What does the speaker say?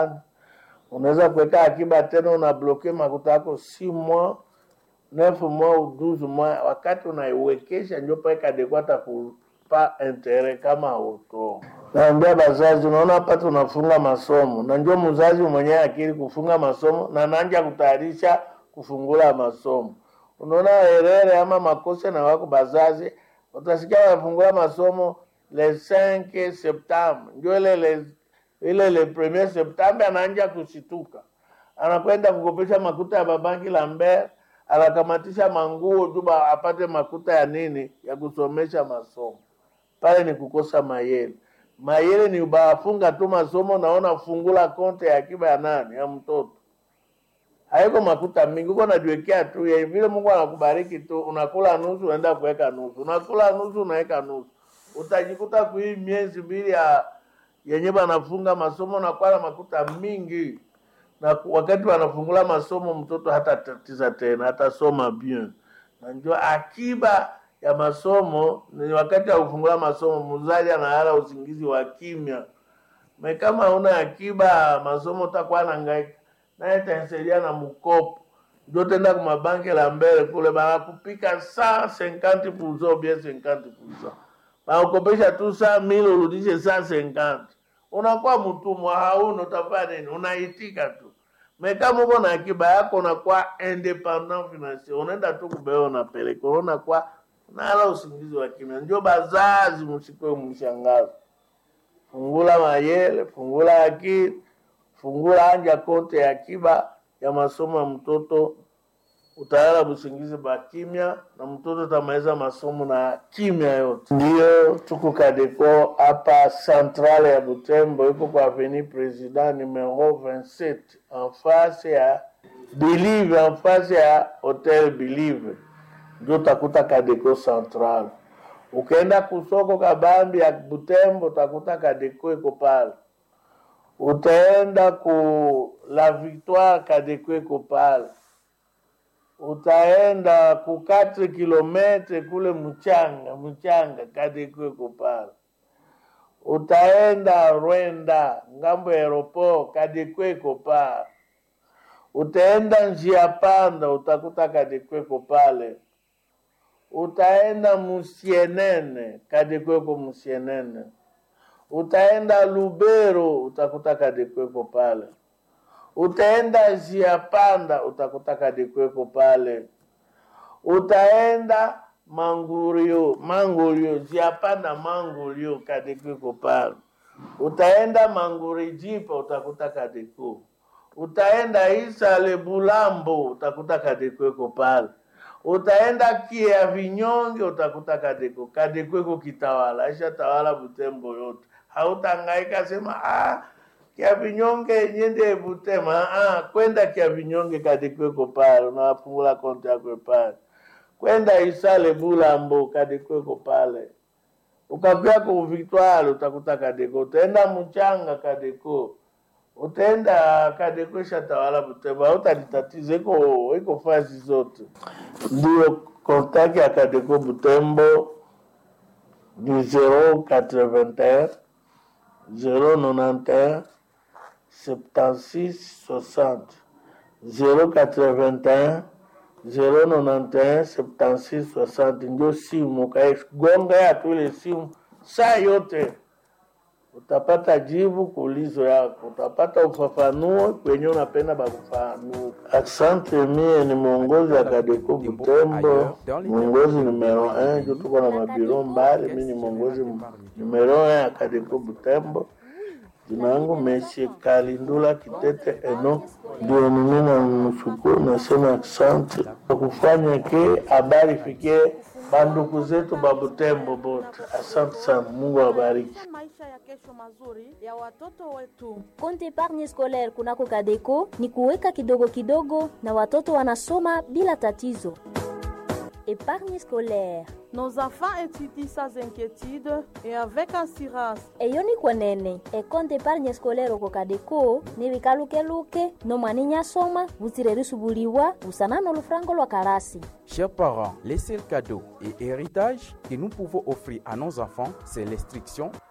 fulani unaweza kuweka akiba tena unabloke makuta yako si mois neuf mois ou douze mois wakati unaiwekesha njo pale kadeko atakupa intere kama auto naambia bazazi unaona hapa tunafunga masomo na njo mzazi mwenyewe akili kufunga masomo na nanja kutayarisha kufungula masomo unaona herere ama makosa na wako bazazi utasikia wanafungula masomo le 5 septembre njo ile le ile le premier septembre anaanja kushituka anakwenda kukopesha makuta ya babanki Lambert, anakamatisha manguo juba apate makuta ya nini ya kusomesha masomo. Pale ni kukosa mayele. Mayele ni ubafunga tu masomo, naona fungula konte ya akiba ya nani ya mtoto, haiko makuta mingi, uko najiwekea tu ya vile Mungu anakubariki tu, unakula nusu, unaenda kuweka nusu, unakula nusu, unaweka nusu, utajikuta kuhii miezi mbili ya yenye banafunga masomo nakuwa na makuta mingi na ku- wakati wanafungula masomo mtoto hata tatiza tena hatasoma bien na njo akiba ya masomo ni wakati wa kufungula masomo mzazi analala usingizi wa kimya me kama una akiba masomo utakuwa nangaika naye tansaidia na mkopo njo tenda kumabanki la mbele kule banakupika saa 50 puzo bien 50 puzo banakukopesha tu saa mili urudishe saa 50 unakuwa mtumwa hauna utafanya nini unaitika tu me kama uko na akiba yako unakuwa independent financier unaenda tu kubeo unapeleka unakuwa nala usingizi wa kimya njo bazazi msikwe mshangazo fungula mayele fungula akili fungula anja konte ya akiba ya masomo ya mtoto utalala busingizi ba kimya na mtoto tamaliza masomo na kimya yote. Ndiyo tuko Kadeko hapa centrale ya Butembo, iko kwa avenue President numero 27 en face ya Believe, en face ya Hotel Believe, ndio utakuta Kadeko central. Ukaenda kusoko kabambi ya Butembo utakuta Kadeko iko pale. Utaenda ku La Victoire, Kadeko iko pale utaenda ku 4 kilometre kule mchanga mchanga kadikweko pale utaenda Rwenda ngambo ya aeroport kadikweko pale utaenda njia panda utakuta kadikweko pale utaenda musienene kadikweko musienene utaenda Lubero utakuta kadikweko pale utaenda njia panda utakuta kadikweko pale utaenda mangurio mangurio njia panda mangurio kadikweko pale utaenda manguri jipa utakuta kadiko utaenda isale bulambo utakuta kadikweko pale utaenda kia vinyonge utakuta kadeko kadekweko kitawala aisha tawala butembo yote hautangaika sema ah, kia vinyonge nyende butema ah, kwenda kia vinyonge kadekweko pale unawafungula konti yako pale kwenda isale bulambo kadekweko pale ukapia ku Victoire utakuta kadeko utaenda mchanga kadeko utaenda kadeko shatawala Butembo, hautalitatiza iko iko fazi zote. Ndio kontak ya kadeko Butembo ni 081 091 76 60 081 091 76 60 ndio simu kaigonga ya tu ile simu saa yote utapata jibu kuulizo yako, utapata ufafanuo kwenye unapenda bakufanua. Asante, mie ni mwongozi wa Kadeko Butembo, mwongozi numero 1 juu tuko na mabiro mbali. Mi ni mwongozi numero 1 ya Kadeko Butembo. Jina yangu Messi Kalindula Kitete Eno, ndio mimi na mshukuru, nasema asante kwa kufanya ke habari fikie banduku zetu babutembo bote. Asante sana, Mungu awabariki. maisha ya kesho mazuri ya watoto wetu. Konte epargne scolaire kunako Kadeko ni kuweka kidogo kidogo na watoto wanasoma bila tatizo. Épargne scolaire Nos enfants étudient sans inquiétude et avec assurance. eyo ni kwenene ekonte epargne scolaire oko Kadeko ni bikalukeluke nomwana inyasoma butsire risubuliwa busana n'olufurango lwa karasi Chers parents, les seuls cadeaux et héritages que nous pouvons offrir à nos enfants, c'est l'instruction